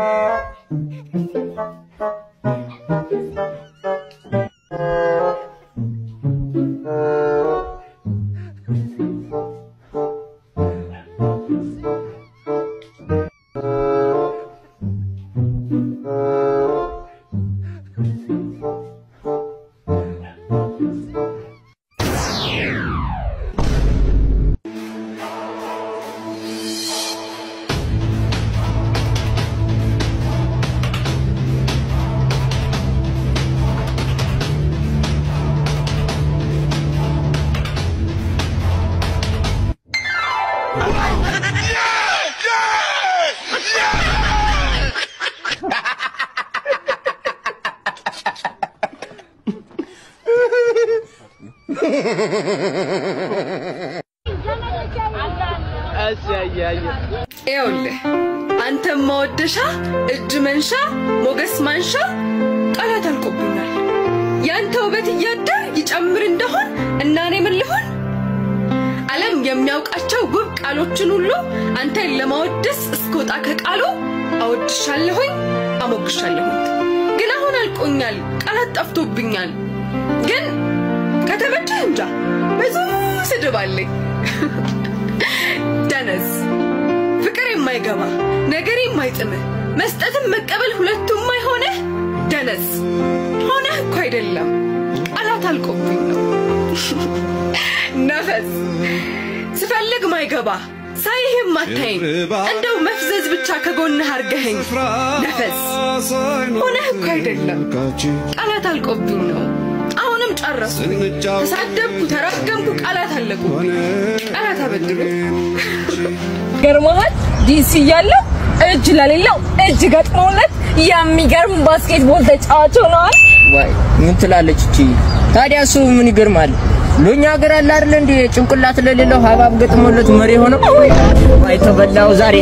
ይኸውልህ አንተም ማወደሻ እጅ መንሻ ሞገስ ማንሻ ቃላት አልቆብኛል። ያንተ ውበት እያደር ይጨምር እንደሆን እና እኔ ምን ልሆን? ዓለም የሚያውቃቸው ውብ ቃሎችን ሁሉ አንተን ለማወደስ እስከወጣ ከቃሉ አወድሻለሁኝ፣ አሞግሻለሁኝ። ግን አሁን አልቆኛል፣ ቃላት ጠፍቶብኛል። ግን ከተመቸህ እንጃ ብዙ ስድብ አለኝ። ደነዝ ፍቅር የማይገባ ነገር የማይጥምህ መስጠትም መቀበል ሁለቱም አይሆነህ ደነዝ ሆነህ እኮ አይደለም ቃላት አልቆብኝ ነው። ነፈስ ስፈልግ ማይገባ ሳይህም አታይም እንደው መፍዘዝ ብቻ ከጎንህ አርገኸኝ ነፈስ ሆነህ እኮ አይደለም ቃላት አልቆብኝ ነው። አሁንም ጨረስኩኝ። ተሳደብኩ፣ ተራገምኩ፣ ቃላት አለቁ። ቃላት አበድሩ ገርመሃል ዲሲ እያለው እጅ ለሌለው እጅ ገጥሞለት የሚገርም ባስኬትቦል ተጫዋች ሆነዋል። ዋይ ምን ትላለች እቺ? ታዲያ እሱ ምን ይገርማል? ሎኛ ሀገር አለ አይደል እንዴ ጭንቅላት ለሌለው ሀባብ ገጥሞለት መሪ ሆነው ዋይ ተበላው ዛሬ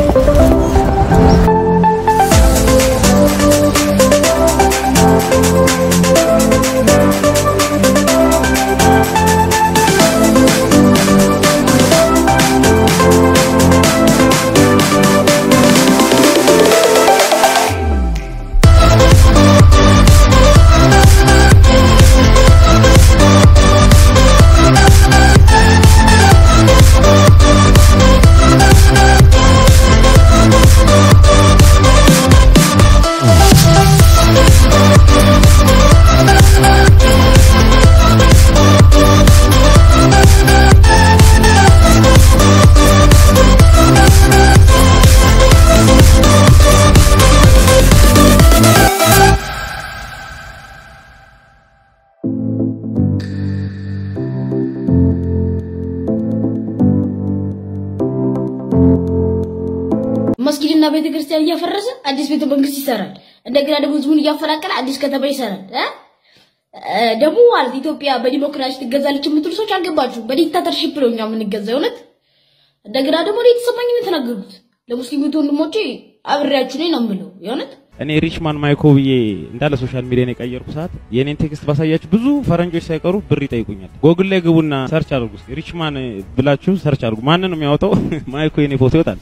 መስጊድና ቤተ ክርስቲያን እያፈረሰ አዲስ ቤተ መንግስት ይሰራል። እንደገና ደግሞ ህዝቡን እያፈናቀለ አዲስ ከተማ ይሰራል። እ? እ፣ ደግሞ ማለት ኢትዮጵያ በዲሞክራሲ ትገዛለች የምትሉ ሰዎች አልገባችሁም። በዲክታተርሺፕ ነው እኛ የምንገዛው እውነት። እንደገና ደግሞ እኔ የተሰማኝ ነው የተናገሩት። ለሙስሊም ወንድሞቼ አብሬያችሁ ነኝ ነው የምለው የእውነት እኔ ሪችማን ማይኮ ብዬ እንዳለ ሶሻል ሚዲያን የቀየርኩ ሰዓት የኔን ቴክስት ባሳያችሁ ብዙ ፈረንጆች ሳይቀሩ ብር ይጠይቁኛል። ጎግል ላይ ግቡና ሰርች አድርጉ እስኪ ሪችማን ብላችሁ ሰርች አድርጉ። ማንን ነው የሚያወጣው? ማይኮ የኔ ፎቶ ይወጣል።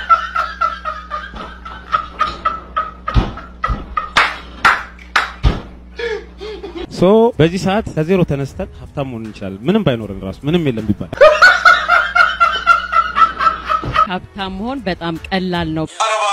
ሶ በዚህ ሰዓት ከዜሮ ተነስተን ሀብታም መሆን እንችላለን። ምንም ባይኖረን ራሱ ምንም የለም ቢባል ሀብታም መሆን በጣም ቀላል ነው።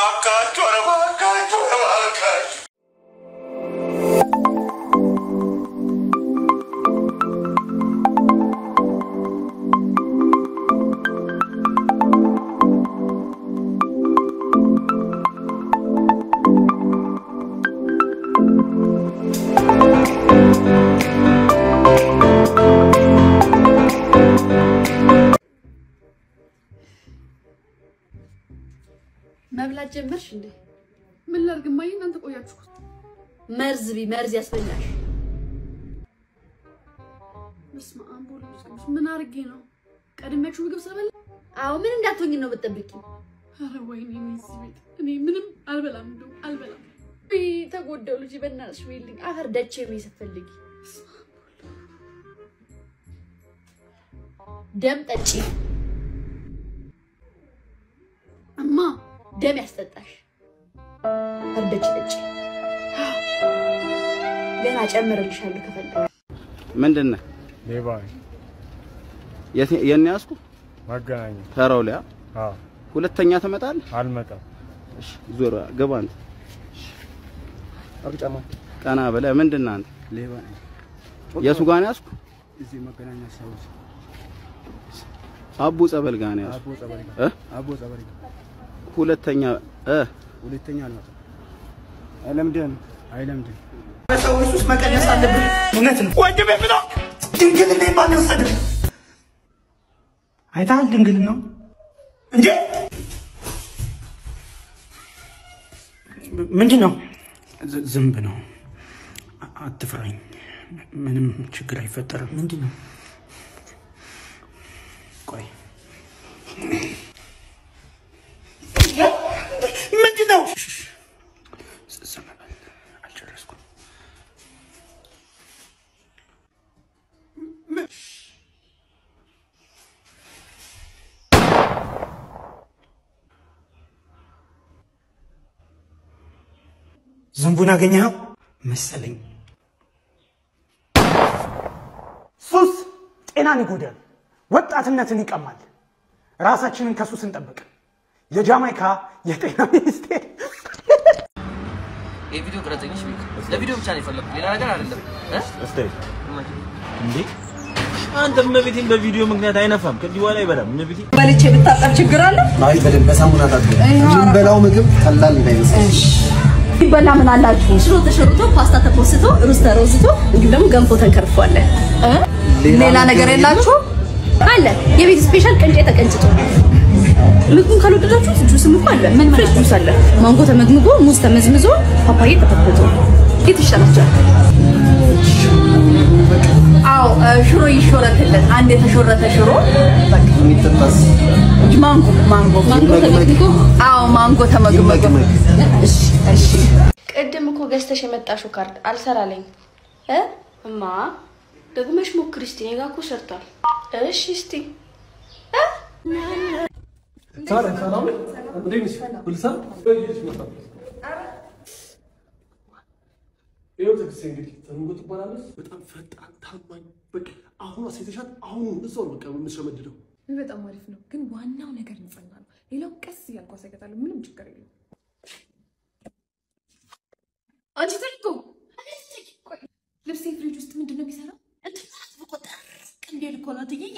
መብላት ጀመርሽ እንዴ? ምን ላድርግ እማዬ፣ እናንተ ቆያችሁ። መርዝ ቢ መርዝ ያስበላሽ። በስመ አብ ወወልድ ወመንፈስ ቅዱስ። ምን አድርጌ ነው ቀድሜያችሁ ምግብ ስለበላ? አዎ ምን እንዳትሆኝ ነው የምትጠብቂው? ኧረ ወይኔ እኔ እዚህ ቤት እኔ ምንም አልበላም፣ እንደው አልበላም። ውይ ተጎዳው ልጅ በእናትሽ በይልኝ። አፈር ደቼ ነው ስትፈልጊ ደም ጠጪ እማ ደም ያስጠጣሽ እርደጭ ጠጪ። ገና ጨምርልሻለሁ ከፈለግሽ። ምንድን ነህ? ሌባ የት- የት ነው ያዝኩህ? ማገናኛ ተራው ላይ አ? አዎ ሁለተኛ ትመጣለህ? አልመጣም። እሺ ዞር ገባ አንተ አብጫማ ቀና ብለህ ምንድን ነህ አንተ? ሌባ ነኝ። የቱ ጋር ነው ያዝኩህ? እዚህ መገናኛ ሰዎች አቡ ጸበል ጋር ነው ያዝኩህ። አቦ ጸበሪ ጋር እ? አቦ ጸበሪ ጋር ሁለተኛ እ ሁለተኛ አልመጣም። አይለምድም አይለምድም። ሰዎች ውስጥ መቀነስ አለብን። እውነት ነው ወንድሜ ብሎ ድንግልና ማን ወሰደ? አይተሃል? ድንግል ነው እንጂ ምንድን ነው? ዝ- ዝንብ ነው። አ- አትፍራኝ። ምንም ችግር አይፈጠርም። ምንድን ነው? ቆይ ምንድን ነው? ዝም በል አልጨረስኩም። ዝንቡን አገኘኸው መሰለኝ። ሱስ ጤናን ይጎዳል፣ ወጣትነትን ይቀማል። ራሳችንን ከሱስ እንጠብቅ። የጃማይካ የጤና ሚኒስቴር የቪዲዮ ቅረጸኞች ቤት ለቪዲዮ ብቻ ነው የፈለኩት፣ ሌላ ነገር አይደለም። እንዴ አንተ እመቤቴን በቪዲዮ ምክንያት አይነፋም። ከዚህ በኋላ አይበላም። እመቤቴ በልቼ ብታጠብ ችግር አለ? አይ በደንብ በሳሙና ታጥቦ የምንበላው ምግብ ቀላል እንዳይመስል። ይበላ ምን አላችሁ? ሽሮ ተሸርቶ፣ ፓስታ ተፖስቶ፣ ሩዝ ተሮዝቶ፣ እንዲሁም ደግሞ ገንፎ ተንከርፏል። ሌላ ነገር የላችሁ? አለ የቤት ስፔሻል ቅንጬ ተቀንጭቶ። ምግቡን ካልወደዳችሁት ጁስም እኮ አለ። ምን ፍሬሽ ጁስ አለ። ማንጎ ተመግምጎ፣ ሙዝ ተመዝምዞ፣ ፓፓዬ ተፈትቶ። የት ይሻላችኋል? አዎ ሽሮ ይሾረትልን። አንድ የተሾረተ ሽሮ በቃ የሚጠጣስ ማንጎ ማንጎ ማንጎ ተመግምጎ፣ አዎ ማንጎ ተመግምጎ። እሺ እሺ ቅድም እኮ ገዝተሽ የመጣሽው ካርድ አልሰራለኝ እ እማ ደግመሽ ሞክሪ እስቲ። እኔ ጋ እኮ ሰርቷል። እሺ እስቲ ይኸው ትዕግስት እንግዲህ ተንጎ ትባላለች። በጣም ፈጣን ታማኝ፣ በቃ አሁን አሴተሻት አሁን እዛው ነው በቃ የምትሸመድደው። በጣም አሪፍ ነው፣ ግን ዋናው ነገር ንጽህና ነው። ሌላው ቀስ እያልኩ አሳይታለሁ። ምንም ችግር የለም። አንቺ ትልቁ ልብሴ ፍሪጅ ውስጥ ምንድን ነው የሚሰራው? እንዴት እኮ ነው ትይዬ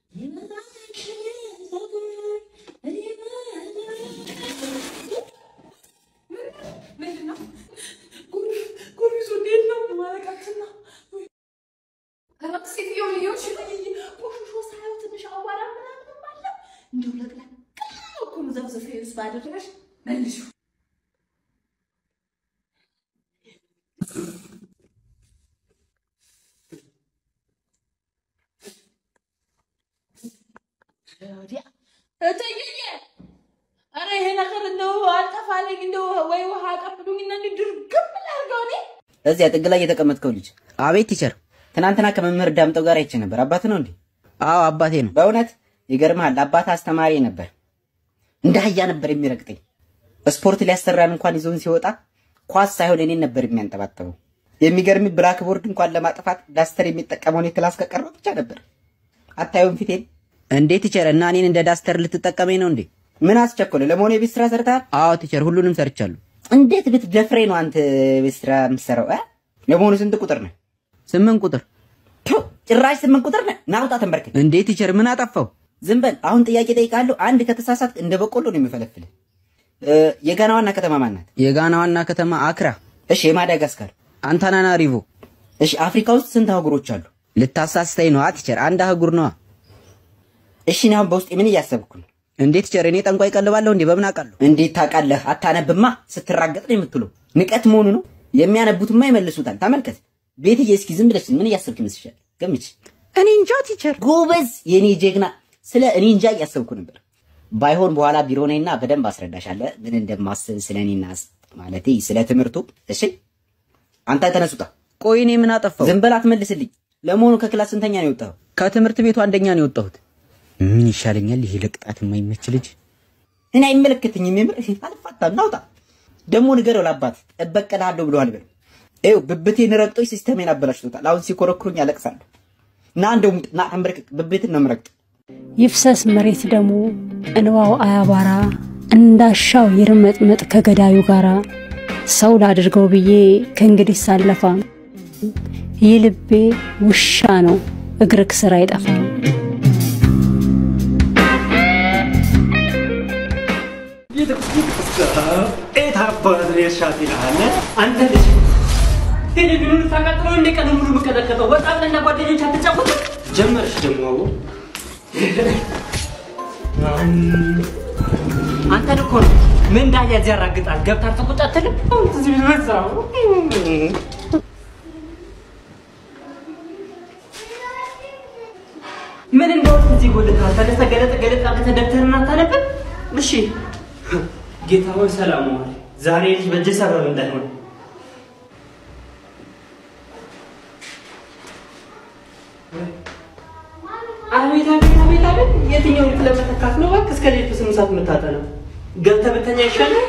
ምንድን ነው ጎርቢሶ? እንዴት ነው ማለቃችን ነው? ኧረ ሴትዮ ልዮች ቆሽሾ ሳየው ትንሽ አቧራ ምናምን አለ። እንዲሁ ለቅለቅ እኮ ነው ዘፍዘፍ ውስጥ ባደረገሽ መልሹ ወዲያ እትዬ ኧረ ይሄ ነገር እንደው አልጠፋልኝ እንደው ወይ ውሃ አቀብሉኝና እንዲህ ድርግም ላድርገው እኔ እዚያ ጥግ ላይ የተቀመጥከው ልጅ አቤት ቲቸር ትናንትና ከመምህር ዳምጠው ጋር አይቼ ነበር አባት ነው እንዴ አዎ አባቴ ነው በእውነት ይገርምሃል አባት አስተማሪ ነበር እንደ አህያ ነበር የሚረግጠኝ ስፖርት ሊያሰራን እንኳን ይዞን ሲወጣ ኳስ ሳይሆን እኔን ነበር የሚያንጠባጥበው የሚገርም ብላክቦርድ እንኳን ለማጥፋት ዳስተር የሚጠቀመውን የክላስ ከቀረው ብቻ ነበር አታዩም ፊቴን እንዴ ቲቸር እና እኔን እንደ ዳስተር ልትጠቀመኝ ነው እንዴ ምን አስቸኮለ ለመሆኑ የቤት ስራ ሰርተሃል አዎ ቲቸር ሁሉንም ሰርቻለሁ እንዴት ብትደፍሬ ነው አንተ ቤት ስራ የምትሰራው እ? ለመሆኑ ስንት ቁጥር ነህ ስምንት ቁጥር ቱ፣ ጭራሽ ስምንት ቁጥር ነህ ናውጣ ተንበርክክ እንዴ ቲቸር ምን አጠፋው ዝም በል አሁን ጥያቄ ጠይቃለሁ አንድ ከተሳሳት እንደ በቆሎ ነው የሚፈለፍልህ እ፣ የጋና ዋና ከተማ ማን ናት የጋና ዋና ከተማ አክራ እሺ የማዳጋስካር አንታናናሪቮ እሺ አፍሪካ ውስጥ ስንት አህጉሮች አሉ ልታሳስተኝ ነዋ ቲቸር አንድ አህጉር ነዋ እሺ እኔ አሁን በውስጤ ምን እያሰብኩ ነው እንዴት ቲቸር እኔ ጠንቋይ ቀልባለሁ እንዴ በምን አውቃለሁ እንዴት ታውቃለህ አታነብማ ስትራገጥ ነው የምትለው ንቀት መሆኑ ነው የሚያነቡትማ ይመልሱታል ተመልከት ቤትዬ እስኪ ዝም ብለሽ ምን እያሰብክ ይመስልሻል ገምች እኔ እንጃ ቲቸር ጎበዝ የኔ ጀግና ስለ እኔ እንጃ እያሰብኩ ነበር ባይሆን በኋላ ቢሮ ነኝና በደንብ አስረዳሻለሁ ምን እንደማስብ ስለ እኔና ስ- ማለቴ ስለ ትምህርቱ እሺ አንተ ተነሱታ ቆይ እኔ ምን አጠፋው ዝም በል አትመልስልኝ ለመሆኑ ከክላስ ስንተኛ ነው የወጣኸው ከትምህርት ቤቱ አንደኛ ነው የወጣሁት ምን ይሻለኛል ይሄ ለቅጣት የማይመች ልጅ እኔ አይመለከተኝም የምር አልፋታም ናውጣ ደግሞ ንገረው ለአባት እበቀልሃለሁ ብለዋል በለው። ይኸው ብብቴን ረግጦኝ ሲስተሜን አበላሽቶታል። አሁን ሲኮረኩሩኝ አለቅሳለሁ። ና እንደውም ና ተንበርክክ፣ ብብትን ነው የምረግጠው። ይፍሰስ መሬት ደሙ እንባው አያባራ እንዳሻው ይርመጥመጥ ከገዳዩ ጋራ ሰው ላድርገው ብዬ ከእንግዲህ ሳለፋ ይህ ልቤ ውሻ ነው እግርክ ስር አይጠፋም። ኤት አባት ሬሻት ይልሃል አንተ ልጅ ቴሌቪዥኑን ታቃጥለው እንደ ቀን ሙሉ የምቀጠቀጠው ወጣ ብለና ጓደኞች አትጫወት ጀመርሽ ደግሞ አቦ አንተን እኮ ነው ምን እንዳያ እዚህ ያራግጣል ገብታ አርተቁጭ አትልም እዚህ በዛው ምን እንደወጥ እዚህ ጎልታል ተነስተ ገለጥ ገለጥ አድርገህ ደብተርህን አታነብም እሺ ጌታ ሆይ ሰላም ዋል ዛሬ ልጅ በእጅ ሰበብ እንዳይሆን አቤት አቤት አቤት አቤት የትኛው ልክ ለመተካት ነው እባክህ እስከ ሌቱ ስምንት ሰዓት የምታጠናው ገብተህ ብተኛ ይሻላል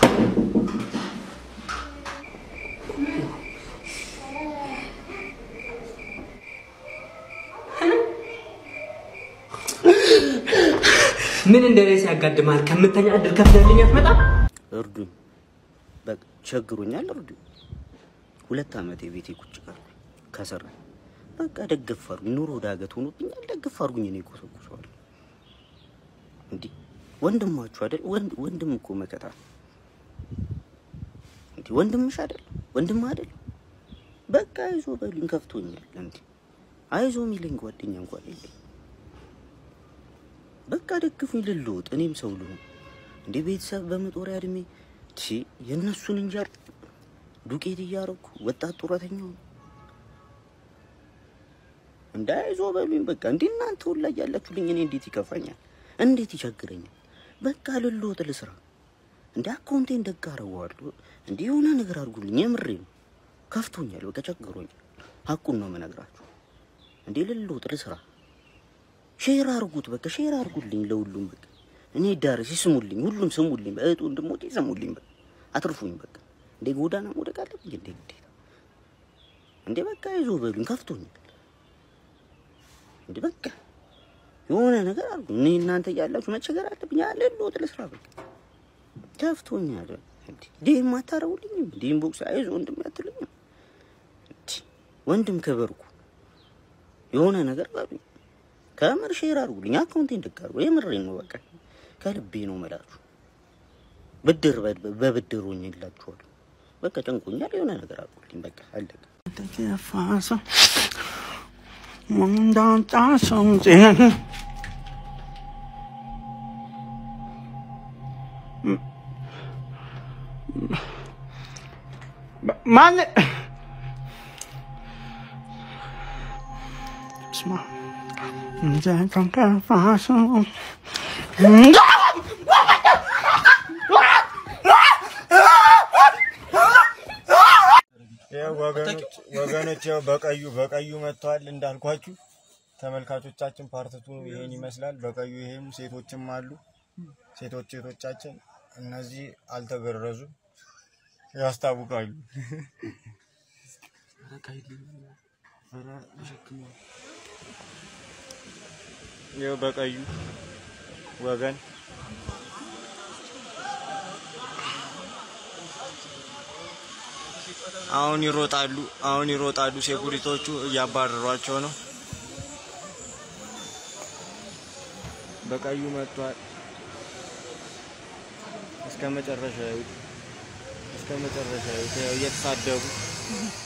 ምን እንደ ሬስ ያጋድማል ከምተኛ እድር ከፍለልኝ አትመጣም እርዱኝ፣ በቃ ቸግሮኛል፣ እርዱኝ። ሁለት ዓመት የቤቴ ቁጭ ቀርኩ ከሰራ በቃ ደግፍ አድርጉኝ። ኑሮ ዳገት ሆኖብኛል፣ ደግፍ አድርጉኝ። እኔ ኮሰኩሰዋለሁ። እንዲህ ወንድማችሁ አይደል? ወንድ ወንድም እኮ መከታ ነው። እንዲህ ወንድምሽ አይደል? ወንድም አይደል? በቃ አይዞ በሉኝ፣ ከፍቶኛል። እንዲህ አይዞ የሚለኝ ጓደኛ እንኳን የለኝ። በቃ ደግፉኝ ልልውጥ፣ እኔም ሰው ልሁን። እንደ ቤተሰብ በመጦሪያ እድሜ ቺ የእነሱን እንጀራ ዱቄት እያረኩ ወጣት ጡረተኛው እንዳይዞ በሉኝ። በቃ እንዲህ እናንተ ሁላ እያላችሁልኝ እኔ እንዴት ይከፋኛል? እንዴት ይቸግረኛል? በቃ ልልውጥ፣ ልስራ። እንደ አካውንቴን ደግ አረገዋለሁ። እንዲህ የሆነ ነገር አድርጉልኝ። የምሬ ነው። ከፍቶኛል፣ በቃ ቸግሮኛል። ሀቁን ነው የምነግራችሁ። እንዴ ልልውጥ፣ ልስራ። ሼር አርጉት፣ በቃ ሼር አርጉልኝ ለሁሉም። በቃ እኔ ዳርስ ይስሙልኝ፣ ሁሉም ስሙልኝ፣ እህቱ ወንድሞቼ ይስሙልኝ። በቃ አትርፉኝ። በቃ እንዴ ጎዳና መውደቅ አለብኝ እንዴ ግዴታ? እንዴ በቃ ይዞ በሉኝ፣ ከፍቶኛል። እንዴ በቃ የሆነ ነገር አርጉ። እኔ እናንተ እያላችሁ መቸገር አለብኝ። ያለ ልወጥ ልስራ። በቃ ከፍቶኛል። እንዴ ዴም አታረጉልኝም? ዴም ቦክስ አይዞ ወንድም ያትሉኝም? ወንድም ከበርኩ የሆነ ነገር በሉኝ። ከምር ሼር አድርጉልኝ፣ አካውንቴን ደግ አድርጉ። የምሬን ነው። በቃ ከልቤ ነው መላችሁ። ብድር በብድር ሆኜላችኋለሁ። በቃ ጨንቆኛል። የሆነ ነገር አድርጉልኝ። በቃ አለቀ። ተፋሰ ሙንዳንጣ ሰምጤ ማን ስማ እንደ ተንከፋሰ ወገኖች ወገኖች ያው በቀዩ በቀዩ መጥተዋል እንዳልኳችሁ ተመልካቾቻችን ፓርትቱ ይሄን ይመስላል። በቀዩ ይሄም ሴቶችም አሉ። ሴቶች ሴቶቻችን እነዚህ አልተገረዙም ያስታውቃሉ። ይኸው በቀዩ ወገን አሁን ይሮጣሉ፣ አሁን ይሮጣሉ። ሴኩሪቲዎቹ እያባረሯቸው ነው። በቀዩ መጥቷል። እስከ መጨረሻ ይሁት እስከ መጨረሻ ይሁት ያው እየተሳደቡ